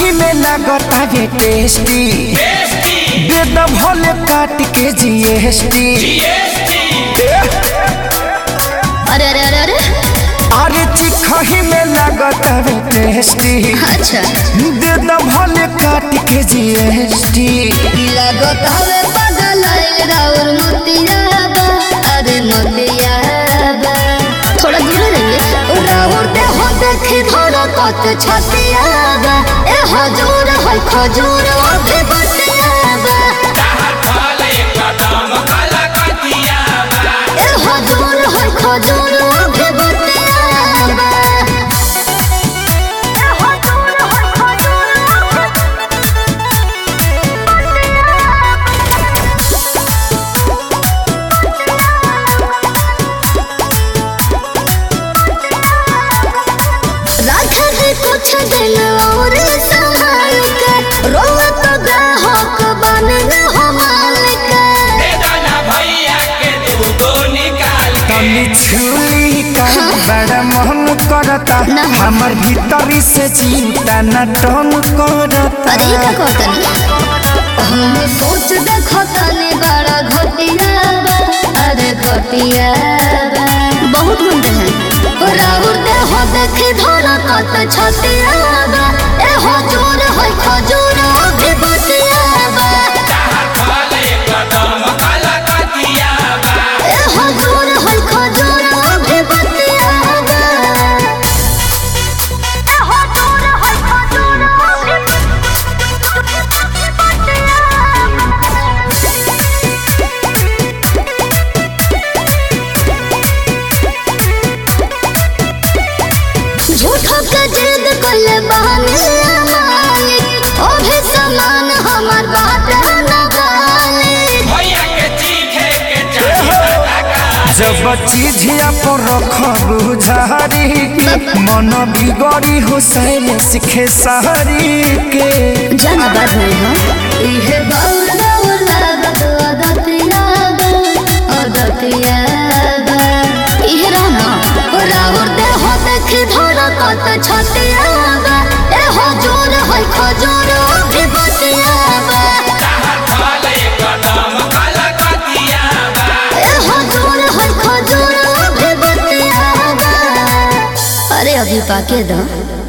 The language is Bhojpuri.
चिखही में लागता ये टेस्टी दे द भले काट के जीएसटी अरे अरे अरे अरे अरे चिखही में लागता ये टेस्टी अच्छा दे द भले काट के जीएसटी लगत हवे पागल आइल राउर मोतियाबा अरे मोतियाबा थोड़ा दूर रहिए राउर दे हो देखी धोरा कत छतियाबा ए हजूर है खजूर अभी बतियाबा ए हजूर है खजूर अभी बतियाबा ए हजूर है खजूर राखा है कुछ दिन और संभाल के रोवा तो ग्राहक बन हो मालिक तनी छुली का बड़ा मन करता ना। हमर भीतरी से चिंता न टन करता अरे ये का कहतनी हम सोच देखो तनी बड़ा घटिया बा अरे घटिया बा बहुत गुंडे हैं राउर दे हो देखी धोरा कत छतिया बा ए हो जोर है खजूर अभी बतिया बा ए हो जोर है खजूर अभी बतिया बा ए हो जोर है खजूर अभी झूठो के जिद कोले बहाने मालिक ओ भी समान हमार बात न गाले जब चिझिया पर रखबू झारी के मन बिगड़ी हो सैले सिखे सहरी के जाना बात नहीं हो इहे बाउल बाउल लागत अदतिया बा अदतिया बा इहे रहना राउर दे हो देखी धोरा कत छतिया बा ए हो जोर है खजूर अभी बतिया बा ए हो जोर है खजूर अभी बतिया बा अरे अभी पाके दो